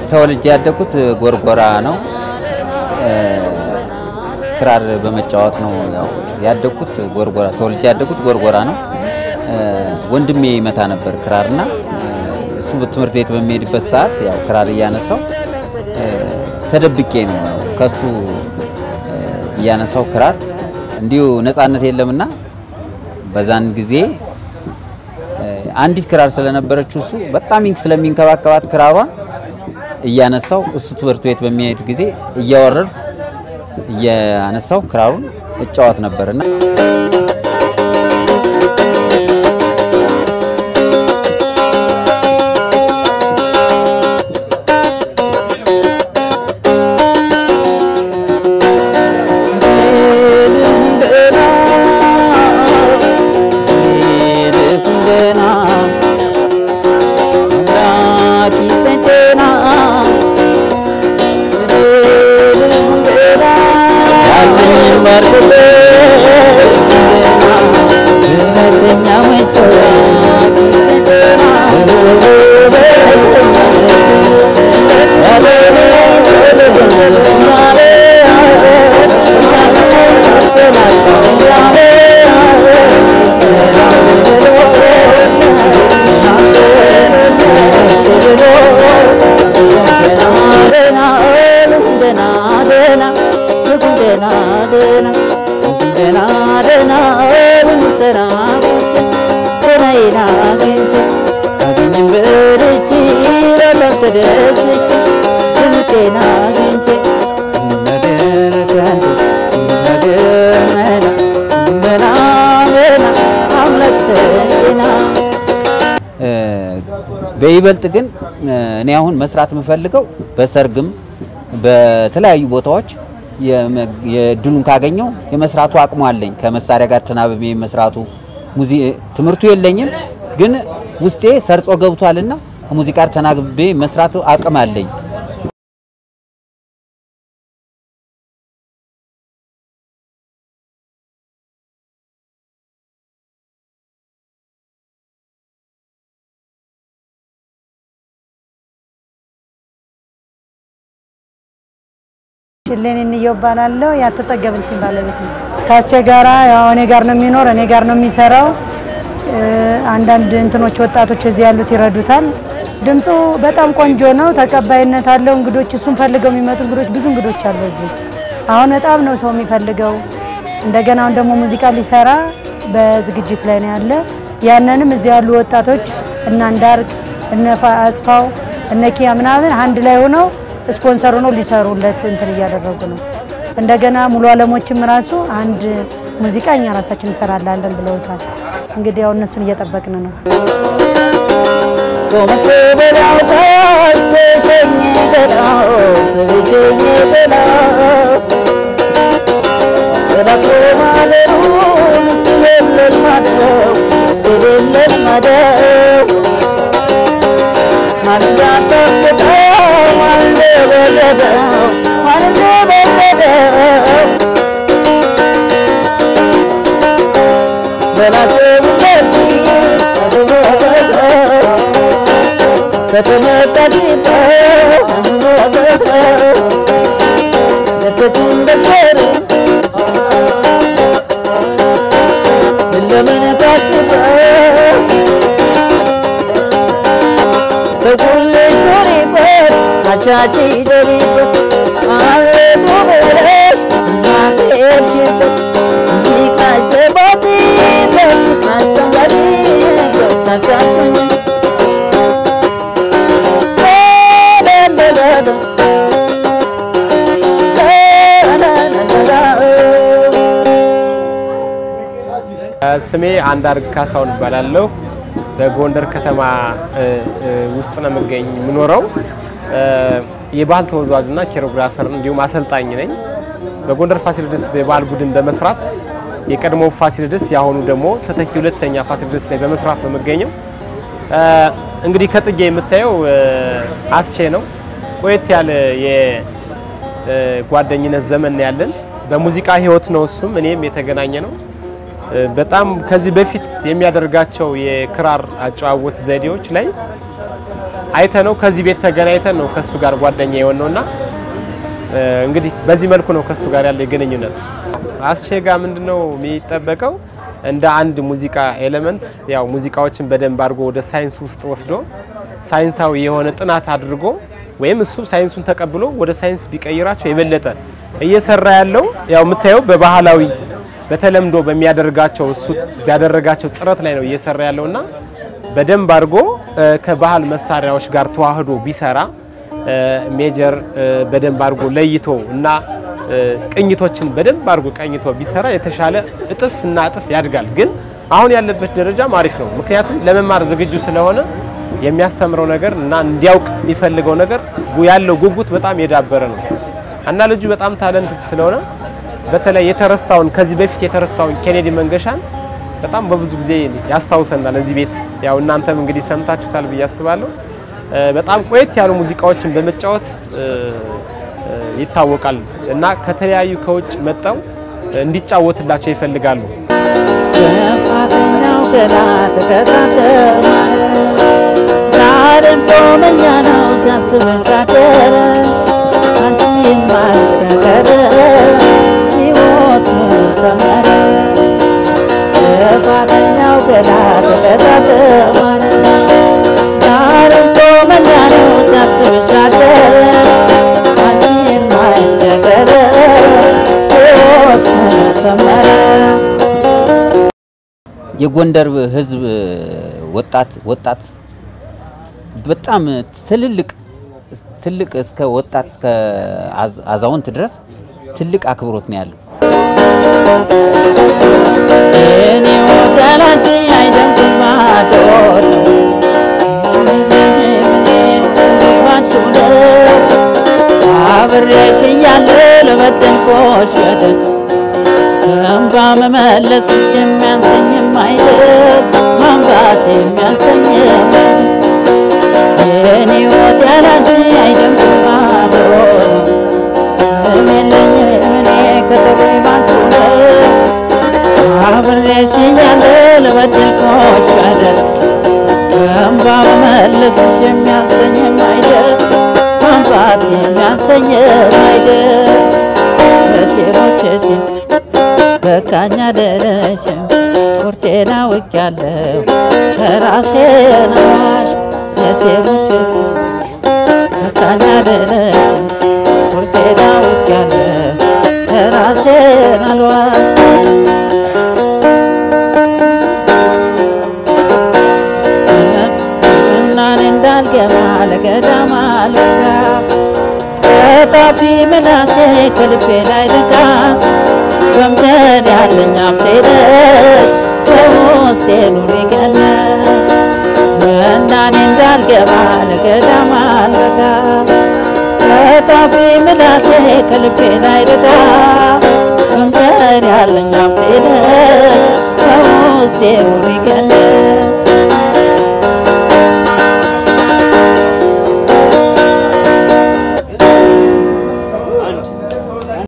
ተወልጄ ያደግኩት ጎርጎራ ነው። ክራር በመጫወት ነው ያው ያደግኩት ጎርጎራ። ተወልጄ ያደግኩት ጎርጎራ ነው። ወንድሜ ይመታ ነበር ክራርና እሱ ትምህርት ቤት በሚሄድበት ሰዓት ያው ክራር እያነሳው ተደብቄ ነው ያው ከሱ እያነሳው ክራር እንዲሁ ነፃነት የለምና በዛን ጊዜ አንዲት ክራር ስለነበረችው እሱ በጣም ስለሚንከባከባት ክራሯን እያነሳው እሱ ትምህርት ቤት በሚሄድ ጊዜ እያወረድኩ እያነሳው ክራሩን እጫወት ነበርና በይበልጥ ግን እኔ አሁን መስራት የምፈልገው በሰርግም በተለያዩ ቦታዎች የድሉን ካገኘው የመስራቱ አቅሙ አለኝ። ከመሳሪያ ጋር ተናብቤ መስራቱ ትምህርቱ የለኝም፣ ግን ውስጤ ሰርጾ ገብቷልና ከሙዚቃ ጋር ተናግቤ መስራት አቅም አለኝ። ሽሌን እንየው እባላለሁ። ያተጠገብን ስም ባለቤት ነው። ከአስቼ ጋራ ያው እኔ ጋር ነው የሚኖር፣ እኔ ጋር ነው የሚሰራው። አንዳንድ እንትኖች ወጣቶች እዚህ ያሉት ይረዱታል። ድምፁ በጣም ቆንጆ ነው፣ ተቀባይነት አለው። እንግዶች እሱን ፈልገው የሚመጡ እንግዶች ብዙ እንግዶች አሉ እዚህ። አሁን በጣም ነው ሰው የሚፈልገው። እንደገና አሁን ደግሞ ሙዚቃ ሊሰራ በዝግጅት ላይ ነው ያለ። ያንንም እዚህ ያሉ ወጣቶች እነ አንዳርግ እነ አስፋው እነ ኪያ ምናምን አንድ ላይ ሆነው ስፖንሰር ሆኖ ሊሰሩለት እንትን እያደረጉ ነው። እንደገና ሙሉ አለሞችም ራሱ አንድ ሙዚቃ እኛ ራሳችን እንሰራላለን ብለውታል። እንግዲህ ያው እነሱን እየጠበቅን ነው። ሶምኩ በላው ቀስሸኝ ገላው ስብሸኝ ገላው ተላቆ ማደሩን እስክሌለን ማደው እስክሌለን ማደው ማንዳ ጠፍቀው ማንደ በረደው ማንደ በረደው በላሰብበት ቻቺ ደሪበት አለቱ ብለሽ ማቀርሽበት ይቃይ ዘባቲ በፍቅራቸው ጋር ገብታቻቸው ስሜ አንዳርግ ካሳሁን እባላለሁ። በጎንደር ከተማ ውስጥ ነው የምገኝ የምኖረው። የባህል ተወዛዋዥና ኬሮግራፈር እንዲሁም አሰልጣኝ ነኝ። በጎንደር ፋሲለደስ የባህል ቡድን በመስራት የቀድሞ ፋሲለደስ የአሁኑ ደግሞ ተተኪ ሁለተኛ ፋሲለደስ ላይ በመስራት ነው የምገኘው። እንግዲህ ከጥጌ የምታየው አስቼ ነው። ቆየት ያለ የጓደኝነት ዘመን ያለን በሙዚቃ ህይወት ነው እሱም እኔም የተገናኘ ነው። እ፣ በጣም ከዚህ በፊት የሚያደርጋቸው የክራር አጨዋወት ዘዴዎች ላይ አይተ ነው ከዚህ ቤት ተገናኝተን ነው ከሱ ጋር ጓደኛ የሆነውና እ፣ እንግዲህ በዚህ መልኩ ነው ከሱ ጋር ያለ ግንኙነት። አስቼጋ ምንድነው የሚጠበቀው እንደ አንድ ሙዚቃ ኤሌመንት ያው ሙዚቃዎችን በደንብ አድርጎ ወደ ሳይንስ ውስጥ ወስዶ ሳይንሳዊ የሆነ ጥናት አድርጎ ወይም እሱ ሳይንሱን ተቀብሎ ወደ ሳይንስ ቢቀይራቸው የበለጠ እየሰራ ያለው ያው የምታየው በባህላዊ በተለምዶ በሚያደርጋቸው እሱ ያደረጋቸው ጥረት ላይ ነው እየሰራ ያለውና በደንብ አድርጎ እ፣ ከባህል መሳሪያዎች ጋር ተዋህዶ ቢሰራ እ፣ ሜጀር እ፣ በደንብ አድርጎ ለይቶ እና እ፣ ቅኝቶችን በደንብ አድርጎ ቀኝቶ ቢሰራ የተሻለ እጥፍ እና እጥፍ ያድጋል። ግን አሁን ያለበት ደረጃም አሪፍ ነው። ምክንያቱም ለመማር ዝግጁ ስለሆነ የሚያስተምረው ነገር እና እንዲያውቅ የሚፈልገው ነገር ጉ- ያለው ጉጉት በጣም የዳበረ ነው እና ልጁ በጣም ታለንት ስለሆነ በተለይ የተረሳውን ከዚህ በፊት የተረሳውን ኬኔዲ መንገሻን በጣም በብዙ ጊዜ ያስታውሰናል። እዚህ ቤት ያው እናንተም እንግዲህ ሰምታችሁታል ብዬ አስባለሁ። እ፣ በጣም ቆየት ያሉ ሙዚቃዎችን በመጫወት እ፣ እ፣ ይታወቃል እና ከተለያዩ ከውጭ መጠው እንዲጫወትላቸው ይፈልጋሉ። ጥፋተኛው ገና ተከታተል ማለት ዛሬም ጾመኛ ነው ሲያስብሽ አደረ አንቺን ማለት ከቀረ ሕይወት ሙሉ ሰመረ ጥፋተኛው ገና ተከታተል ማለት ዛሬም ጾመኛ ነው ሲያስብሽ አደረ አንቺን ማለት ከቀረ ሕይወት ሙሉ ሰመረ የጎንደር ህዝብ ወጣት ወጣት በጣም ትልልቅ ትልቅ እስከ ወጣት እስከ አዝ- አዛውንት ድረስ ትልቅ አክብሮት ነው ያለው። እኔ ወገላንቺ አይደንኩም ባዶ ነው ባንቺው ነው አብሬሽ እያለሁ ለበደልኩሽ በደል እንባ መመለስሽ የሚያንሰኝም አይደል ማንባት የሚያንሰኝም የእኔ ሕይወት ያላንቺ አይደንኩም ባዶ ነው ስም የለኝም እኔ ከተገኝ ባንቺው ነው አብሬሽ እያለሁ ለበደልኩሽ በደል እንባ መመለስሽ የሚያንሰኝም አይደል ማንባት የሚያንሰኝም አይደል እቴ ሞቼቴ በቃኝ አልልሽም ቁርጤን አውቄያለሁ ከራሴን አዋሽ እቴ ሞቼቴ በቃኝ አልልሽም ቁርጤን አውቄያለሁ ከራሴን አልዋሽ እናን እንዳልገባ ለገዳም አልበጋ ቀጣፊ ምላሴ ከልቤ ላይ ልቃ በምድር ያለኝ አፍቴነሽ በውስጤ ኑሪ ገነት እናኔ እንዳልገባ ለገዳም አልበጋ ቀጣፊ ምላሴ ከልቤ ላይ ልቃ በምድር ያለኝ አፍቴነሽ በውስጤ ኑሪ ገነት